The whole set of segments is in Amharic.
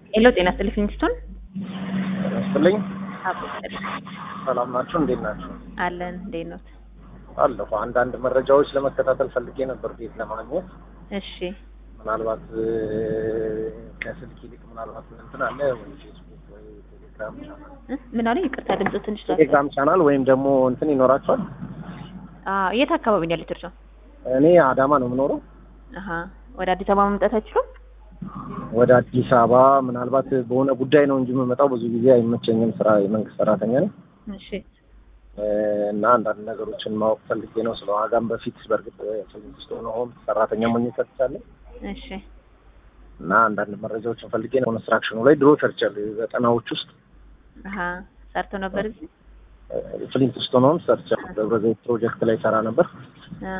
ሄሎ ጤና ይስጥልኝ ፊንስቶን ይስጥልኝ። አቦ ይስጥልኝ። ሰላም ናችሁ? እንዴት ናችሁ? አለን እንዴት ነው? አለሁ። አንዳንድ መረጃዎች ለመከታተል ፈልጌ ነበር ቤት ለማግኘት እሺ ምናልባት እ፣ ከስልክ ይልቅ ምናልባት እንትን አለ ወይ ፌስቡክ ወይ ቴሌግራም ቻናል እ? ምን አለኝ? ይቅርታ ድምጽ ትንሽ ላስ ቴሌግራም ቻናል ወይም ደግሞ እንትን ይኖራቸዋል። አዎ የት አካባቢ ነው ያለችው እርስዎ? እኔ አዳማ ነው የምኖረው። አሀ ወደ አዲስ አበባ መምጣት አይችሉም? ወደ አዲስ አበባ ምናልባት በሆነ ጉዳይ ነው እንጂ የምመጣው ብዙ ጊዜ አይመቸኝም። ስራ የመንግስት ሰራተኛ ነኝ እሺ እ፣ እና አንዳንድ ነገሮችን ማወቅ ፈልጌ ነው። ስለ ዋጋም በፊት በእርግጥ ስልስት ሆነ ሆም ሰራተኛ ሞኝ ሰጥቻለሁ እሺ እና አንዳንድ መረጃዎችን ፈልጌ ነው። ኮንስትራክሽኑ ላይ ድሮ ሰርቻለሁ ዘጠናዎች ውስጥ አሀ ሰርቶ ነበር እዚህ? ፍሊንት ስቶን ሆም ሰርቻለሁ። ደብረ ዘይት ፕሮጀክት ላይ ሰራ ነበር አ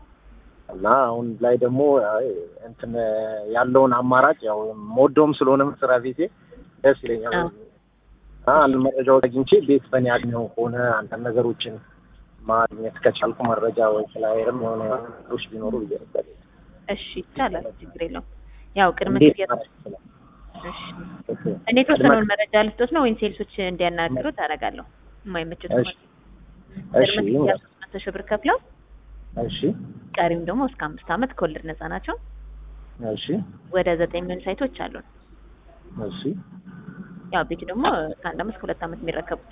እና አሁን ላይ ደግሞ አይ፣ እንትን ያለውን አማራጭ ያው የምወደውም ስለሆነ መስሪያ ቤቴ ደስ ይለኛል። አዎ። እና አንድ መረጃዎች አግኝቼ ቤት በእኔ አግኘው ከሆነ አንዳንድ ነገሮችን ማግኘት ከቻልኩ መረጃ ወይ ስላይርም የሆነ ነገሮች ቢኖሩ ብዬ ነበር። እሺ ይቻላል፣ ችግር የለውም። ያው ቅድመ እንዴት ክፍያ ማድረግ ይችላል? እሺ ኦኬ። እኔ የተወሰነውን መረጃ ልስጦት ነው ወይም ሴልሶች እንዲያናግሩ ታደርጋለሁ። የማይመችት እሺ እሺ ቅድመ ክፍያ ሶስት መቶ ሺህ ብር ከፍለው እሺ ቀሪም ደግሞ እስከ አምስት ዓመት ከወለድ ነፃ ናቸው። እሺ ወደ ዘጠኝ ምን ሳይቶች አሉን። እሺ ያው ቤቱ ደግሞ ከአንድ ዓመት ከሁለት ዓመት የሚረከቡት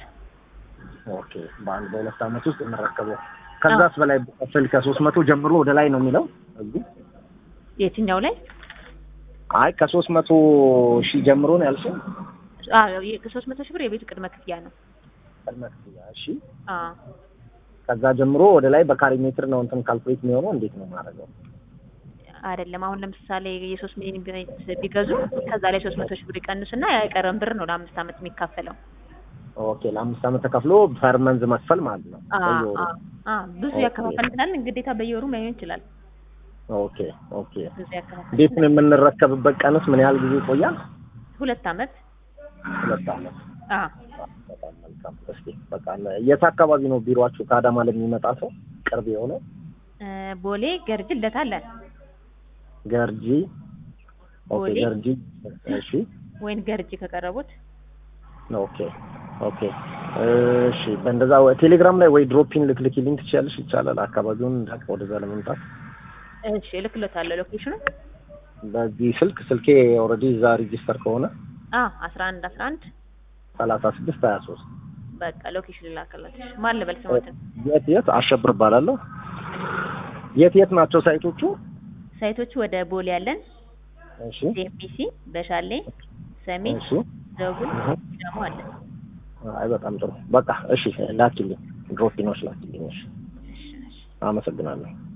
ኦኬ። በአንድ በሁለት ዓመት ውስጥ የምረከበው ከዛስ በላይ ብከፍል ከሶስት መቶ ጀምሮ ወደ ላይ ነው የሚለው እዚህ የትኛው ላይ አይ ከሶስት መቶ ሺህ ጀምሮ ነው ያልሽኝ? አዎ ከሶስት መቶ ሺህ ብር የቤቱ ቅድመ ክፍያ ነው። ቅድመ ክፍያ እሺ። አዎ ከዛ ጀምሮ ወደ ላይ በካሬ ሜትር ነው እንትን ካልኩሌት የሚሆነው እንዴት ነው ማድረገው? አይደለም አሁን ለምሳሌ የሶስት ሚሊዮን ቤት ቢገዙ ከዛ ላይ ሶስት መቶ ሺህ ብር ይቀንሱና የቀረን ብር ነው ለአምስት ዓመት የሚካፈለው። ኦኬ ለአምስት ዓመት ተከፍሎ ፐር መንዝ መክፈል ማለት ነው። አዎ በየወሩ። አዎ አዎ ብዙ ኦኬ። ያከፋፈል እንችላለን። ግዴታ በየወሩ ላይሆን ይችላል። ኦኬ ኦኬ። ብዙ ያከፋፈል ቤቱን የምንረከብበት ቀንስ ምን ያህል ጊዜ ይቆያል? ሁለት ዓመት ሁለት ዓመት። አዎ በጣም መልካም። እስኪ በቃ የት አካባቢ ነው ቢሮአችሁ? ከአዳማ ለሚመጣ ሰው ቅርብ የሆነ እ፣ ቦሌ ገርጅ ልደታ አለን ገርጂ። ኦኬ ቦሌ። ገርጂ። እሺ ወይን ገርጂ ከቀረቡት ኦኬ ኦኬ። እሺ በእንደዛ ወይ ቴሌግራም ላይ ወይ ድሮፒን ልትልኪልኝ ትችያለሽ? ይቻላል። አካባቢውን እንዳቅ ወደዛ ለመምጣት እሺ እልክሎታለሁ ሎኬሽኑ በዚህ ስልክ ስልኬ ኦልሬዲ እዛ ሬጂስተር ከሆነ አዎ አስራ አንድ አስራ አንድ ሰላሳ ስድስት ሀያ ሶስት በቃ ሎኬሽን ላከላችሁ ማን ልበል ስሞትን የት የት አሸብር እባላለሁ። የት የት ናቸው ሳይቶቹ? ሳይቶቹ ወደ ቦሌ ያለን እሺ ዲኤምቢሲ በሻሌ ሰሜን እሺ ዘውጉን እህ። ደግሞ አለን አይ በጣም ጥሩ በቃ እሺ ላኪልኝ፣ ድሮፒኖች ላኪልኝ። እሺ እሺ እሺ አመሰግናለሁ።